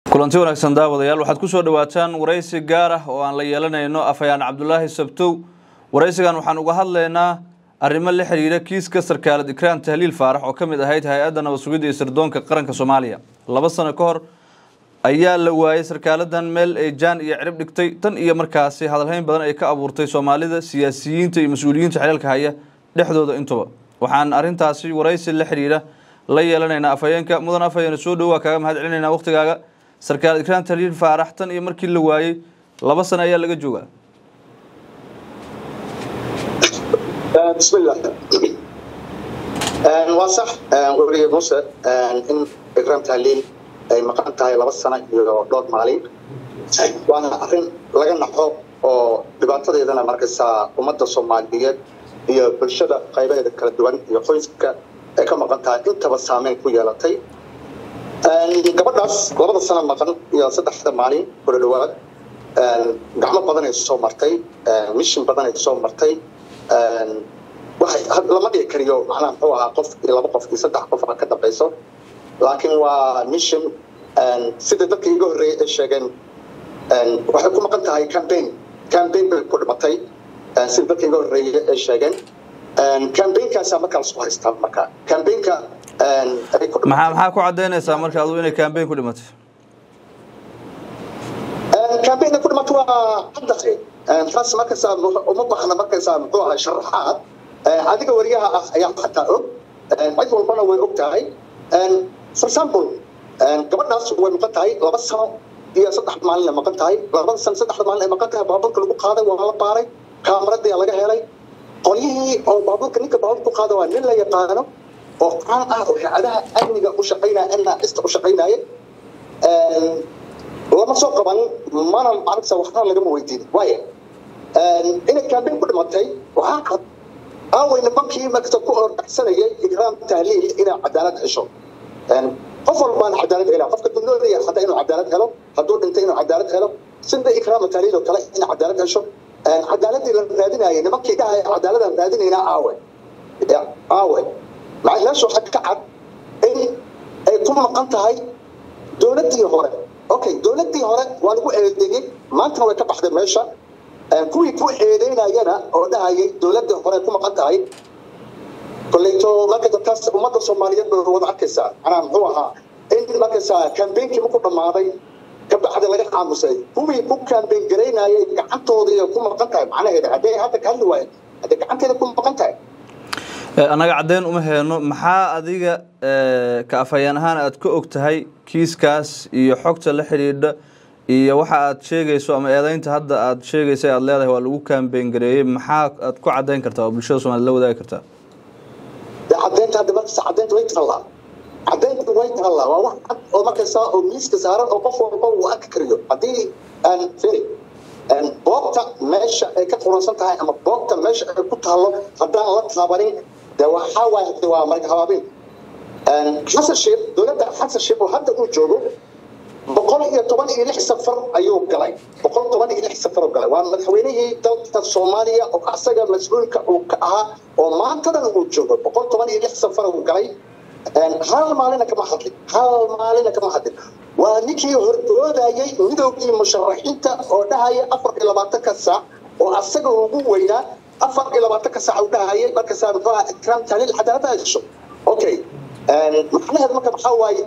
kulanti wanaagsan daawadayaal waxaad kusoo dhawaataan waraysi gaar ah oo aan la yeelanayno afhayaan cabdulaahi sabtow waraysigan waxaan uga hadlaynaa arrimo la xiriira kiiska sarkaalad ikraan tahliil faarax oo ka mid ahayd hay-adda nabad sugidda iyo sirdoonka qaranka soomaaliya laba sano ka hor ayaa la waayay sarkaaladan meel ay jaan iyo cirib dhigtay tan iyo markaasi hadalhayn badan ay ka abuurtay soomaalida siyaasiyiinta iyo mas-uuliyiinta xeelka haya dhexdooda intuba waxaan arrintaasi waraysi la xiriira la yeelanaynaa afhayeenka mudan afhayeene soo dhowaa kaaga mahad celinaynaa waqtigaaga sarkaalad ikraan tahliil faarax tan iyo markii la waayey laba sano ayaa laga joogaa بسم الله waa sax weliga muse in ikraam tahliil ay maqan tahay laba sano iyo dhowr maalin waana arrin laga naxo oo dhibaatadeedana markaysaa ummadda soomaaliyeed iyo bulshada qaybaheeda kala duwan iyo qoyska ay ka maqan tahay intaba saameyn ku yeelatay gabadhaas labada sano maqan iyo saddexda maalin kula dhawaad gacmo badan ay soo martay mishin badan ay soo martay lama dhigi kariyo macnaha muxuu ahaa qof iyo laba qof iyo saddex qof ka dambayso laakiin waa mission sida dadka iga horreeyay ay sheegeen waxay ku maqan tahay campaign campaign bay ku dhimatay sida dadka iga horreeyay ay sheegeen campaignkaasa markaa lasku haystaa marka campaignka maxaa maxaa ku cadaynaysaa marka adu inay campaign ku dhimatay campaignka ku dhimatay waa caddahay taas markaysaa uma baahna markaysaa muxuu ahaa sharaxaad adiga wariyaha ah ayaa xataa og cid walbana way og tahay for example gabadhaas way maqan tahay laba sano iyo saddex maalin ay maqan tahay labada sano saddexda maalin ay maqan tahay baabuurka lagu qaaday waa la baaray kaamaradii laga helay qolyihii oo baabuurka ninka baabuurka ku qaada waa nin la yaqaano oo caan ah oo hay-adaha amniga u shaqaynaya nista u shaqaynaya lama soo qaban mana maaragta waxna lagama weydiin waayo inay campaign ku dhimatay waxaa cad aaway nimankii markasta ku ordhacsanayay ikraam tahliil inay cadaalad hesho qof walbaan cadaalad hela qofka dunoodaya hataa inuu cadaalad helo hadduu dhintay inuu cadaalad helo sida ikraam tahliil oo kale inay cadaalad hesho cadaaladii la raadinayay nimankii dhahaya cadaaladaan raadinaynaa aawe aawe meesha waxaa ka cad in ay ku maqan tahay dowladdii hore okay dowladdii hore waa lagu eedeeyey maantana way ka baxday meesha kuwii ku eedeynayana oo dhahayay dowladda hore ku maqan tahay koleyto marka dadkaas ummadda soomaaliyeed bay wada arkaysaa manaa muxuu ahaa in markaysaa kambeynkii marku dhammaaday kabacdi laga aamusay kuwii ku kambeyn garaynayay gacantoodii ku maqan tahay macnaheeda hadday hadda ka hadli waayeen hadday gacanteeda ku maqan tahay annaga caddeyn uma heeno maxaa adiga ka afhayeen ahaan aad ka og tahay kiiskaas iyo xogta la xidhiidha iyo waxa aad sheegayso ama eedeynta hadda aad sheegaysa aad leedahay waa lagu kambeyn gareeyey maxaa aad ku caddayn kartaa oo bulshada somaliyed la wadaagi kartaa caddeynta hadda markasta caddeynta way taallaa caddeynta way taallaa waa wax cad oo markasta oo miiska saaran oo qof walba uu arki kariyo haddii aan firi boogta meesha ay ka quransan tahay ama boogta meesha ay ku taallo haddaan la taabanin de waxaa waay waa marka habaabin xasan sheekh dowladda xasan sheekh oo hadda uu joogo boqol iyo toban iyo lix safar ayuu galay boqol toban iyo lix safar uu galay waa madaxweynihii dalka soomaaliya oo asaga mas-uulka uu ka ahaa oo maantadan uu joogo boqol toban iyo lix safar uu galay hal maalina kama hadlin hal maalina kama hadlin waa ninkii hordoodayay midoogii musharaxiinta oo dhahaya afar iyo labaatanka saac oo asaga ugu weynaa afar iyo labaatanka saac uu dhahayay markaasaa muxuu ahaa ikraam tahliil cadaalada hesho okay macnaheed marka maxaa waaye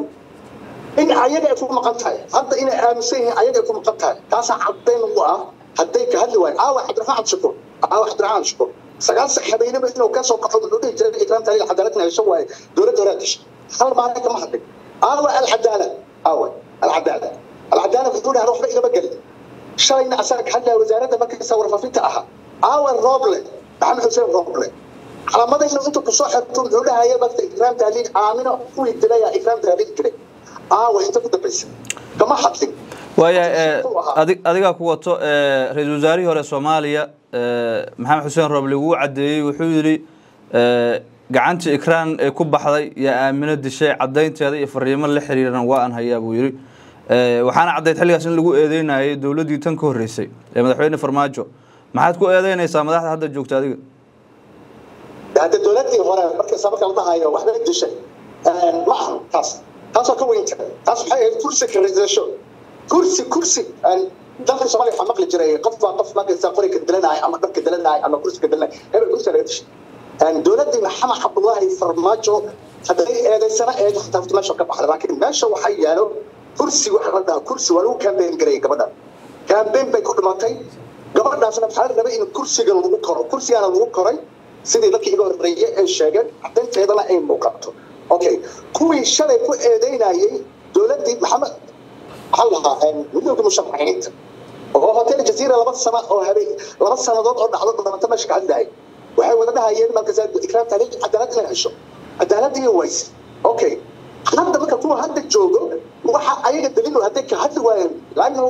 in ayaga ay ku maqan tahay hadda inay aaminsan yihiin ayaga ay ku maqan tahay taasaa caddayn u ah hadday ka hadli waayo aawa cabdiraxmaan cabdishakuur aawa cabdiraxmaan cabdishakuur sagaal sax habeenimo inuu ka soo kaxo muxuu dhihi jiray ikraam tahliil cadaaladna hesho waaye dowladda horaa dishay hal maalin kama hadlin aawa alcadaala aawa alcadaala alcadaala wuxuu dhahaa waxba igama gelin shalayna asaga ka hadlaya wasaaradda markaysa warfaafinta ahaa aawa rooble maxamed xuseen rooble calaamadayna intuu kusoo xirto muxuu dhahaya marka ikraam tahliil aamino kuwii dilaya ikraam tahliil dilay aawa inta ku dambaysa kama hadlin waayahay adigaa ku wato ra-iisul wasaarihii hore soomaaliya maxamed xuseen rooble wuu caddeeyey wuxuu yidhi gacantii ikraan ee ku baxday yaa aamino dishay caddaynteeda iyo fariimo la xiriiran waa aan hayaa buu yidhi waxaana caddayd xilligaas in lagu eedeynayay dowladdii tan ka horreysay ee madaxweyne farmaajo maxaad ku eedeynaysaa madaxda hadda joogta adiga hadda dowladdii hore markaysa marka la dhahayo waxbay dishay ma aha taas taasoo ka weynta taas waxay ahayd kursi karisasho kursi kursi dalka soomaaliya waxaa maqli jiray qof baa qof markaysa qori ka dilanaya ama dhabka dilanaya ama kursi ka dilanaya hebel kursi laga dishay dowladdii maxamed cabdullaahi farmaajo hadday eedaysana eedo xataa horta meesha ka baxda laakiin meesha waxaa yaalo kursi waxa la dhahaa kursi waa lagu kaambeyn garayay gabadha kaambeyn bay ku dhimatay gabadhaasna waxaa la rabay in kursiga lagu koro kursigana lagu koray sidii dadkii iga horreeyay ay sheegeen caddaynteedana ay muuqato okay kuwii shalay ku eedeynayay dowladdii maxamed maxaa lahaa midowga musharaxiinta oo hotel jaziira laba sano oo habeen laba sannadood oo dhacdo dhamanta meesha ka hadlahay waxay wada dhahayeen markaas ikraam taariikh cadaalad inay hesho cadaalad iyo ways okay hadda marka kuwa hadda joogo waxa ayaga daliil hadday ka hadli waayeen laannu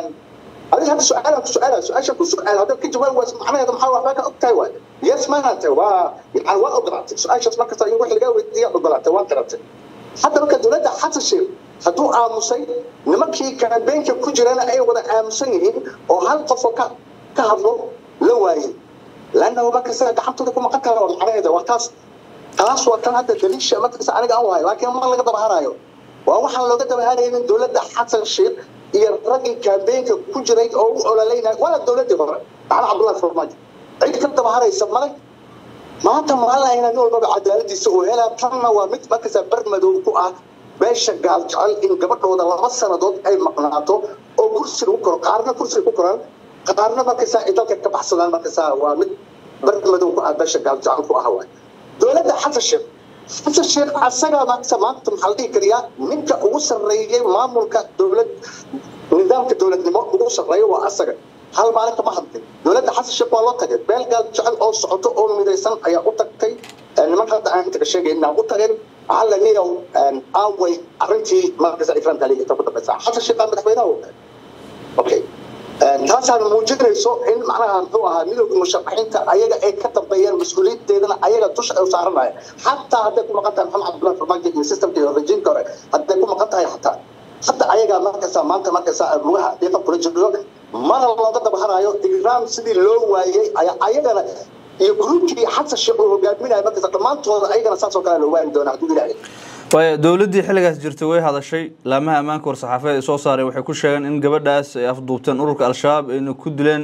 adiga hadda su-aalan ku su-aala su-aasha ku su-aal haddaad ka jawaab wayso macnaheeda maxaa waxbaa ka ogtahay waay yes maanta waa yani waa ogolaatay su-aashaas markasta in wax lagaa weydiiya ogolaatay waa garatay hadda marka dowladda xasan sheekh hadduu aamusay nimankii kaambeenka ku jirana ay wada aamusan yihiin oo hal qofoo ka ka hadlo la waayey laannahu markasta gacantooda ku maqan kara oo macnaheeda waa taas taas waa tan hadda daliisha markasta aniga aan wahay laakiin ma laga dabahanayo waa waxaan looga dabahanaynin dowladda xasan sheekh iyo raggii kaambeenka ku jiray oo u ololeynaya waana dowladdii hore maxamed cabdullahi farmaajo cid ka dabahanaysa male maanta maalina nin walbaba cadaaladiisa uu helaa tanna waa mid markasta bar madow ku ah beesha gaal jecel in gabadhooda laba sannadood ay maqnaato oo kursi lagu koro qaarna kursi ku koraan qaarna markasta ay dalka ka baxsadaan markasta waa mid bar madow ku ah beesha gaal jecel ku ah waay dowladda xasan sheekh xasan sheekh asagaa maanta maanta maxaa la dhihi kariyaa ninka ugu sarreeyay maamulka dowlad nidaamka dowladnimo ugu sarreeya waa asaga hal maalin kama hadlin dowladda xasan sheekh waa loo tagay beel gaal jecel oo socoto oo midaysan ayaa u tagtay nimanka hadda aan intaga sheegayna u tageen waxaa la niyow aaway arrintii markasa ikraan taaliga inta ku dambaysa xasan sheekh madaxweynaha u tagay okay taasaan muujinayso in macnaha muxuu ahaa midowga musharaxiinta ayaga ay ka dambeeyeen mas-uuliyadeedana ayaga dusha ay u saaranaya xataa hadday ku maqan tahay maxamed cabdullahi farmaajo iyo systemka iyo rejiimka hore hadday ku maqan tahay xataa hadda ayagaa markasta maanta markasta lugaha dhiiqa kula jiro mana looga dabahanayo ikraam sidii loo waayey ayaa ayagana iyo gruubkii xasan sheekh uu hogaaminaya markasta dhammaantooda ayagana saasoo kale loo waani doona hadduu ilaahay waaya dowladdii xilligaas jirtay way hadashay laamaha ammaanka war-saxaafeed ay soo saareen waxay ku sheegeen in gabadhaas ay afduubteen ururka al-shabaab ayna ku dileen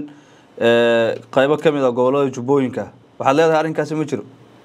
qaybo ka mid a gobollada jubbooyinka waxaad leedahay arrinkaasi ma jiro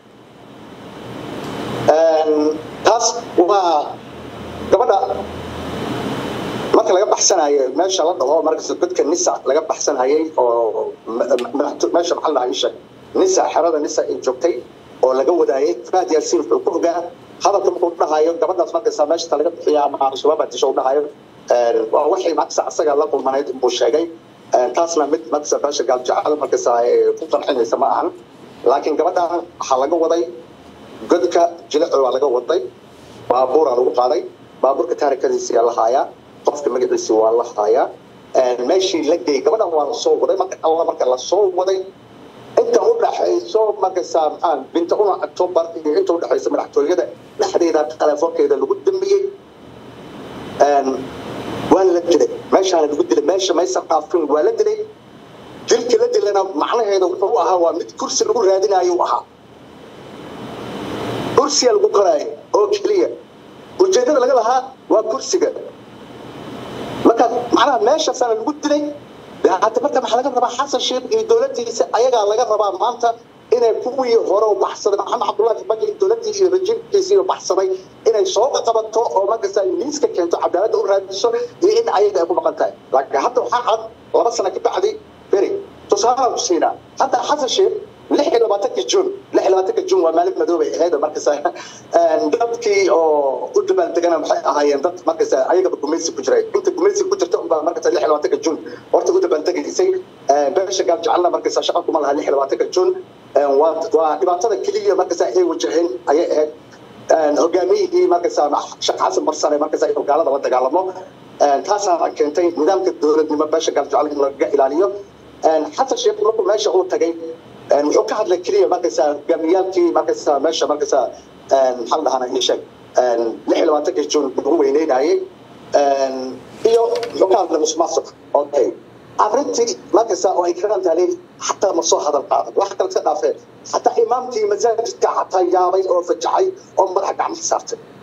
taas waa gabadha marka laga baxsanayo meesha la dhaho markasta dadka nisa laga baxsanayay oo meesha maxaa la dhahaa nisa xerada nisa ay joogtay oo laga wadaayay faad yaasiin wuxuu ku ogaa hadalka markuu dhahayo gabadhaas markaysa meeshata laga bixiya ama al-shabaab disho u dhahayo waa waxay markasa asaga la kulmanayd buu sheegay taasna mid markasa beesha gaaljacada markaysa ku qancinaysa ma ahan laakiin gabadhan waxaa laga waday godka jilico waa laga waday baabuuraa lagu qaaday baabuurka taarikadiisa la haayaa qofka magaciisa waa la haayaa meeshii la geeyey gabadhan waa lasoo waday marka alla marka lasoo waday inta u dhaxayso markaysa maxaa binta una october iyo inta u dhaxayso madaxtooyada dhexdeeda telefoonkeeda lagu dambiyey waa la dilay meeshaana lagu dilay meesha maysan dhaafin waa la dilay dilka la dilana macnaheeda wuxuu ahaa waa mid kursi lagu raadinayo u ahaa kursiga lagu qoraayo oo keliya ujeedada laga lahaa waa kursiga marka macnaha meeshaasaana lagu dilay hadda marka maxaa laga rabaa xasan sheekh iyo dowladdiisa ayagaa laga rabaa maanta inay kuwii hore u baxsaday maxamed cabdullahi farmaajo iyo dowladdii iyo rajiimkiisii u baxsaday inay soo qabato oo markasta miiska keento cadaaladda u raadiso iyo in ayaga ay ku maqan tahay laakiin hadda waxaa cad laba sano ka bacdi beri tusaalaan ku siinaa hadda xasan sheekh lix iyo labaatanka juun lix iyo labaatanka juun waa maalin madoobay ahayd markasta dadkii oo u dabaaldegana waxay ahaayeen dad markasta ayagaba gumaysi ku jiray inta gumaysi ku jirta unbaa markasta lix iyo labaatanka juun horta u dabaaldegaysay beesha gaab jecelna markasta shaqa kuma laha lix iyo labaatanka juun waa dhibaatada keliya markasta ay wajaheen ayay ahayd hogaamiyihii markasta sheekh xasan barsare markasta inuu gaalada la dagaalamo taasaana keentay nidaamka dowladnimo beesha gaab jecel in laga ilaaliyo xasan sheekh markuu meesha uu tagay wuxuu ka hadlay keliya markaysa hogaamiyaalkii markaysa meesha markaysa maxaa la dhahaa ii sheeg lix iyo labaatanka juun ugu weyneynayay iyo wuxuu ka hadlay musuqmaasuq okay arrintii markaysa oo ay karan tahay xataa ma soo hadal qaadan wax kale iska dhaafeen xataa imaamkii masaajidka xataa yaabay oo fajacay oo madaxa gacmaha saartay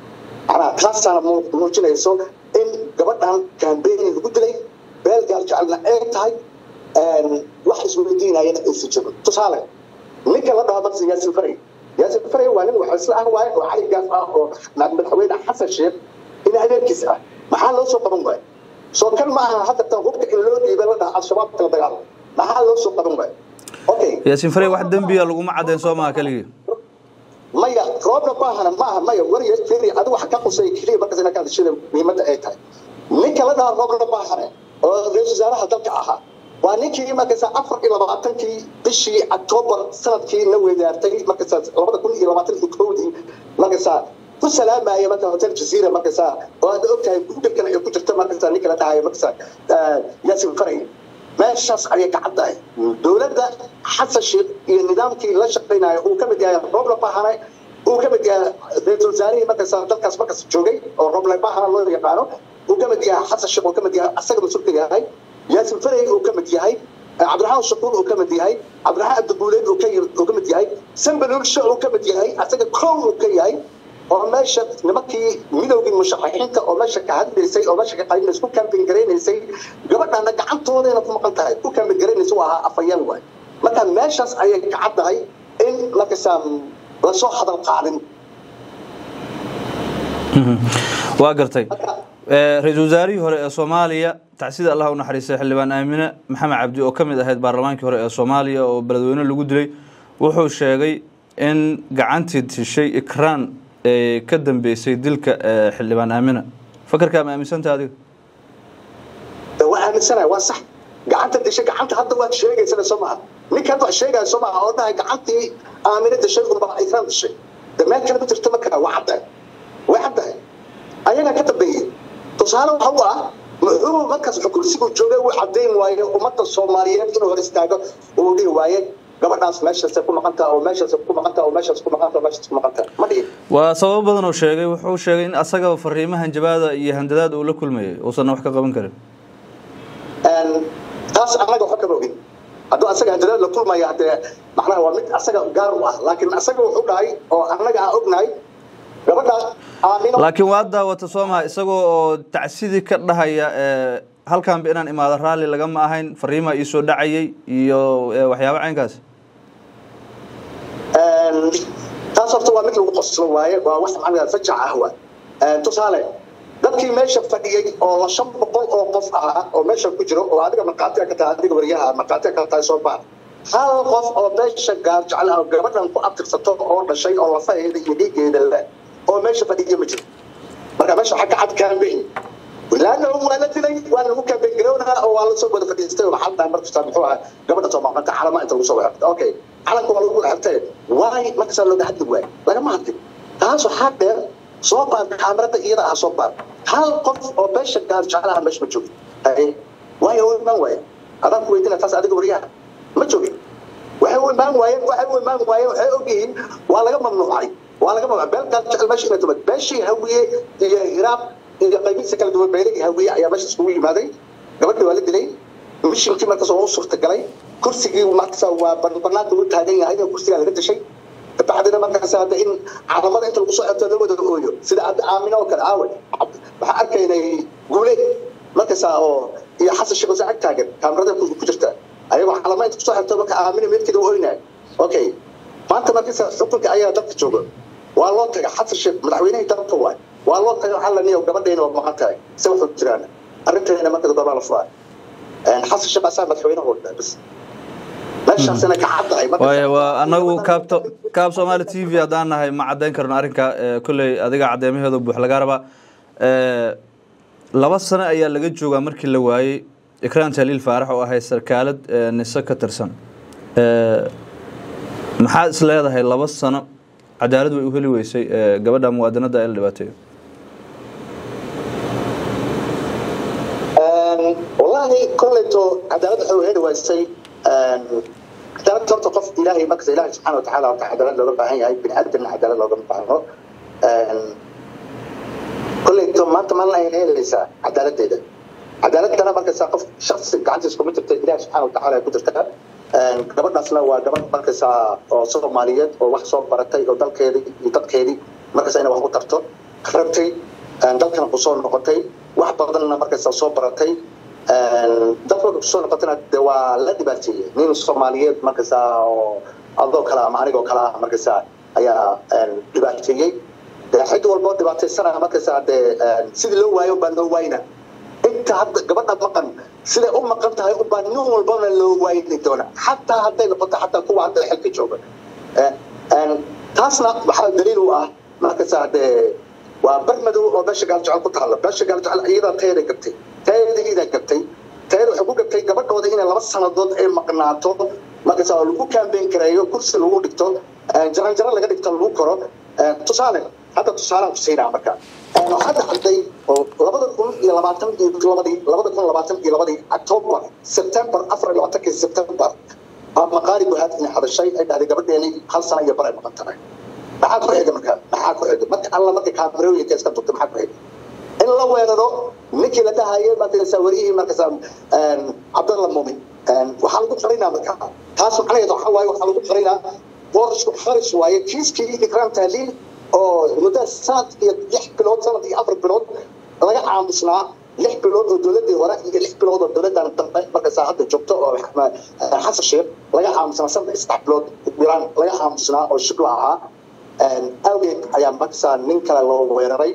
macnaha taasaana muujinayso in gabadhan kambeyn lagu dilay beel gaal jecelna ay tahay wax isweydiinayana aysan jirin tusaale ninka la dhaho markas yaasin faray yaasin faray waa nin waxa isla ah waaye oo cali gaaf ah oo madaxweyne xasan sheekh in adeerkiis ah maxaa loo soo qaban waaye soo kan ma aha hadda tan hubka in loo dhiibay la dhaha al-shabaab kala dagaalo maxaa loo soo qaban waaye okay yaasin faray wax dembiya laguma caddayn soo maha keligii maya roobna baahana maaha maya wariya firi adigu waxa ka qusay keliya markaas inaa ka hadashada muhiimadda ay tahay ninka la dhaha roobna baahane oo ra-iisul wasaaraha dalka ahaa waa ninkii markaasa afar iyo labaatankii bishii octoobar sanadkii la wedaartay markaasa labada kun iyo labaatan iyo kowdii markaasa ku salaamaya marka hotel jazeera markaasa oo aad ogtahay google-kana ay ku jirta markaasa ninka la dhahayo markaasa yaasin faray meeshaas ayay ka caddahay dowladda xasan sheekh iyo nidaamkii la shaqaynayo uu ka mid yahay roble bahane uu ka mid yahay ra-iisul wasaarihii markaas dalkaas markaas joogay oo roble bahana loo yaqaano uu ka mid yahay xasan sheekh uu ka mid yahay asaga mas-uulka yahay yaasin farey uu ka mid yahay cabdiraxmaan shakuur uu ka mid yahay cabdiraxmaan abdibuuleed uu ka uu ka mid yahay sambaluulsho uu ka mid yahay asaga kow uu ka yahay oo meesha nimankii midowgii musharaxiinta oo meesha ka hadlaysay oo meesha ka qaybinaysay ku kaambin garaynaysay gabadhana gacantoodayna ku maqan tahay ku kaambin garaynaysa waa ahaa afayeen waay marka meeshaas ayay ka caddahay in markaysaa lasoo hadal qaadin waa gartay ra-iisul wasaarihii hore ee soomaaliya tacsida allah u naxariistay xildhibaan aamine maxamed cabdi oo ka mid ahayd baarlamaankii hore ee soomaaliya oo beledweyne lagu dilay wuxuu sheegay in gacantii tishay ikraan ee ka dambeysay dilka xildhibaan aamina fakarkaa ma aaminsanta adiga waa aaminsanahay waa sax gacanta dishay gacanta hadda waad sheegaysana soo maha ninka hadda wax sheegaya soo maha oo dhahay gacantii aamine dishay unba ikraan dishay de meel kale ma jirto markaa waa caddahay way caddahay ayagaa ka dambeeyey tusaale waxa u ah muxuu markaas kursigu joogay uu caddayn waaye ummadda soomaaliyeed inuu hor istaago uu dhihi waaye gabadhaas meeshaasay ku maqantaa oo meeshaasay ku maqantaa oo meeshaas ku maqantaa oo meeshaas ku maqantaa ma dhihin waa sababo badan oo sheegay wuxuu sheegay in asagaba fariimaha hanjabaada iyo handadaad uu la kulmayay uusanna wax ka qaban karin taas annaga waxa kama ogin hadduu asaga handadaad la kulmaya hadee macnaha waa mid asaga gaar u ah laakiin asaga wuxuu dhahay oo annaga aan ognahay gabadhaas aamino laakiin waa daawata soo maha isagoo oo tacsidii ka dhahaya halkanba inaan imaado raalli lagama ahayn fariimaa iisoo dhacayay iyo waxyaaba caynkaas taas horta waa mid lagu qoslo waaye waa wax macnaha fajac ah waa tusaale dadkii meesha fadhiyey oo la shan boqol oo qof ahaa oo meesha ku jiro oo adiga markhaatiga ka tahay adiga wariyaha markhaatiga ka tahay soo baar hal qof oo meesha gaar jecel ah oo gabadhan ku abtirsato oo dhashay oo lafaheeda iyo dhiigeeda leh oo meesha fadhiya ma jiro marka meesha waxaa ka cad kaambeyn laanna waa la dilay waa lagu kaambeyn garownaa oo waa lasoo wada fadhiistay oo maxaa dhahay markasta muxuu ahaa gabadha soo maqanta calama inta lagu soo wada okay calanka waa lagu xirtay waay markasaa looga hadli waay lagama hadlin taas waxaa dheer soo baar kaamirada iyada ah soo baar hal qof oo meesha gaar jecelaha meesha ma joogin waayo u imaan waaye adaan ku weydina taas adiga wariyaha ma joogin waxay u imaan waayeen waxay u imaan waayeen waxay ogyihiin waa laga mamnuucay waa laga mamnuucay beel gaar jecel meesha inay tumad beeshii hawiye iyo hiraab iyo qaybihiisa kala duwan beelagii hawiye ayaa meesha iskugu yimaaday gabadhii waa la dilay mishinkii markaas waa u suurtagalay kursigii markaas waa banaanka u taagan yahay oo kursigaa laga dashay bacdina markaas hadda in calamada inta lagu soo xirto la wada ooyo sida hadda aamino oo kale aawe waxaa arkaynay guule markaasa oo iyo xasan sheekh wasa ag taagan kaamirada ku jirta ayagoo calama inta kusoo xirto marka aamino meedkeeda ooynay okay maanta markaasa xukunka ayaa dalka jooga waa loo taga xasan sheekh madaxweynihii dalka waay waa loo taga waxaa la niyo gabadhayna waa maqan tahay se wuxuu jiraan arrinteena marka gorbaa la furaa xasan sheekh asaa madaxweynaha wadhaa bas meeshaasina ka caddahay waaya waa anagu kaabto kaab soomaali t v haddaan nahay ma caddayn karno arrinka kolley adiga caddeemaheedu buux laga rabaa laba sano ayaa laga joogaa markii la waayey ikraan jaliil faarax oo ahay sarkaalad nise ka tirsan maxaad is leedahay laba sano cadaalad way u heli weysay gabadha muwaadinada ee la dhibaateeyo wallaahi koleyto cadaalad waxay u heli weysay cadaalad horta qof ilaahay markasta ilaahay subxaana watacaala horta cadaalad looga baahan yahay bini aadamna cadaalad looga baahno koleyto maanta maalin ayay helaysaa cadaaladeeda cadaaladana markasta qof shaksi gacantiisa kuma jirta ilaahay subxaana watacaala ay ku jirtaa gabadhaasna waa gabadh markasta oo soomaaliyeed oo wax soo baratay oo dalkeedii iyo dadkeedii markasta inay wax ku tarto rabtay dalkana kusoo noqotay wax badanna markaysaa soo baratay dalkooda kusoo noqotayna de waa la dhibaateeyey nin soomaaliyeed markaysaa oo adoo kale ama anigoo kale ah markaysaa ayaa dhibaateeyey de cid walboo dhibaataysana markaysaa dee sidii loo waayo baa loo waayna inta hadda gabadha maqan siday u maqan tahay ubaa nin walbana loo waayni doona xataa hadday noqoto xataa kuwa hadda xilka jooga taasna waxaa daliil u ah markaysaa dee waa bar madow oo beesha gaaljecel ku taalla beesha gaaljecel iyadaa tayada gabtay tayada iyadaa gabtay tayada waxay ku gabtay gabadhooda inay laba sanadood ay maqnaato markaysaa oo lagu kaambeyn kareeyo kursi lagu dhigto jaranjaro laga dhigto lagu koro tusaale hadda tusaalaan ku siinaa marka waxaa dhacday oo labada kun iyo labaatan iyo labadii labada kun labaatan iyo labadii october september afar iyo labaatankii september maqaari buhaad inay hadashay ay dhahday gabadheeni hal sana iyo bar ay maqan tahay maxaa ku xiga marka maxaa ku xiga marka alla marka kaamerooyinka iska durtay maxaa ku xiga in la weeraro ninkii la dhahayay markaysaa wariyihii markaysaa cabdalla muumin waxaa lagu qarinaa marka taas macnaheedu waxaa waaye waxaa lagu qarinaa boorashku xaris waaye kiiskii ikraam tahliil oo muddo sanad iyo lix bilood sanad iyo afar bilood laga aamusnaa lix bilood oo dowladii hore iyo lix bilood oo dowladan dambe markaysaa hadda joogto oo xasan sheekh laga aamusnaa sanad iyo saddex bilood biraan laga aamusnaa oo shibla ahaa awgeed ayaa markaysaa nin kale loo weeraray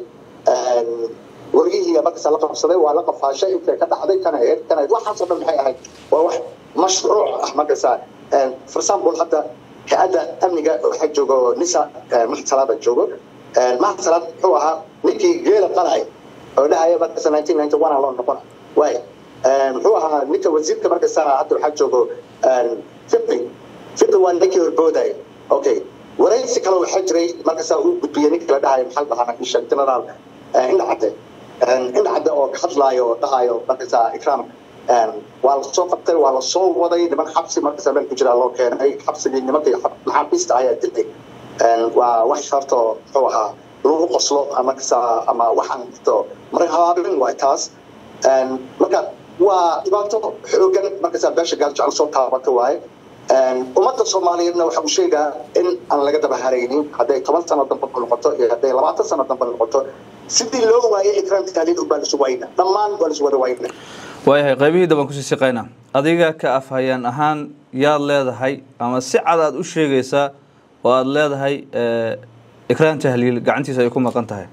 wargihii markaysaa la qabsaday waa la qafaashay intay ka dhacday kana ahayd kana ahayd waxaasoo dhan maxay ahayd waa wax mashruuc ah markaysaa for example hadda hay-adda amniga waxaa joogo nisa maxad salaada joogo maxad salaad wuxuu ahaa ninkii geela qalay oo dhahaya markaysa nineteen ninety one loo noqona waay muxuu ahaa ninka wasiirka markaysaa hadda waxaa joogo fiqi fiqi waa ninkii horboodaya okay waraysi kale waxaa jiray markaysaa uu gudbiyey ninka la dhahayo maxaa dhahaa isha generaal indha cadde indha cadde oo ka hadlaayo oo dhahayo markaysaa ikraam waa la soo qabtay waa la soo waday niman xabsi markaysaa meel ku jiraa loo keenay xabsigii nimankii maxaabiista ayaa dilay waa wax horta muxuu ahaa lagu qoslo markaysaa ama waxaan to marka habaabin waay taas marka waa dhibaato xoogan markaysaa beesha gaaljecel soo taabata waaye ummadda soomaaliyeedna waxa uu sheegaa in aan laga daba haraynin hadday toban sano dambe noqoto iyo hadday labaatan sano dambe noqoto sidii loo waayay ikraamka taaliid ubaa lasu wayna dhammaan waa lasu wada wayna waayahay qaybihii dabaan kusii siqayna adiga ka afhayeen ahaan yaad leedahay ama si cad aad u sheegaysaa oo aada leedahay ikraam tahliil gacantiisa ay ku maqan tahay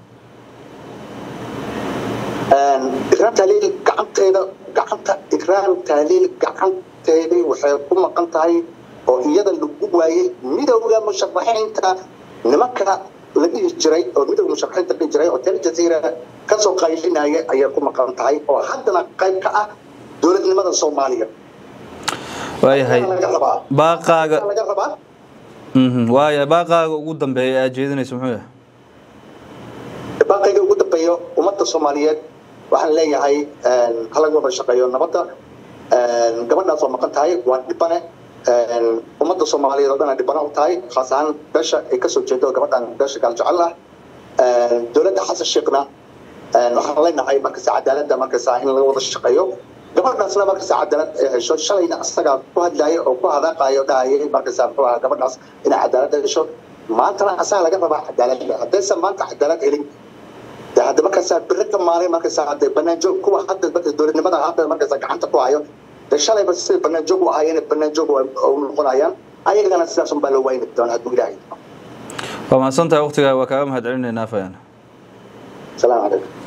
ikraam tahliil gacanteeda gacanta ikraam tahliil gacanteedii waxay ku maqan tahay oo iyada lagu waayey midowda musharaxiinta nimanka la dhihi jiray oo midowda musharaxiinta dhihi jiray oo tel jaziira kasoo qaylinaya ayay ku maqan tahay oo haddana qayb ka ah dowladnimada soomaaliya waayahay laga rabaa baaqaaga laga rabaa waaya baaqaaga ugu dambeeya aad jeedinaysa muxuu yahay baaqayga ugu dambeeyo ummadda soomaaliyeed waxaan leeyahay halaga wada shaqeeyo nabadda gabadhaas waa maqan tahay waa dhibane ummadda soomaaliyeed oo dhan ay dhibano u tahay khaas ahaan beesha ay kasoo jeedo gabadhan beesha gaaljecel ah dowladda xasan sheekhna waxaan leenahay markasta cadaaladda markasta in laga wada shaqeeyo gabadhaasna markasta cadaalad ay hesho shalayna asagaa ku hadlaya oo ku hadaaqayo dhahayay markasta muxuu ahaa gabadhaas inay cadaalad hesho maantana asaga laga rabaa cadaaladda haddaysan maanta cadaalad helin de hadda markaasaa biri ka maalay markaasaa hadde banaanjoog kuwa hadda marka dowladnimada hadda markaasaa gacanta ku hayo de shalayba sida banaanjoog u ahaayeen banaanjoog u noqonayaan ayagana sidaas unbaa loo wayni doona hadduu ilaahay waa mahadsan tahay waqtigaa waa kaaga mahad celinaynaa fayaan salaamu calaykum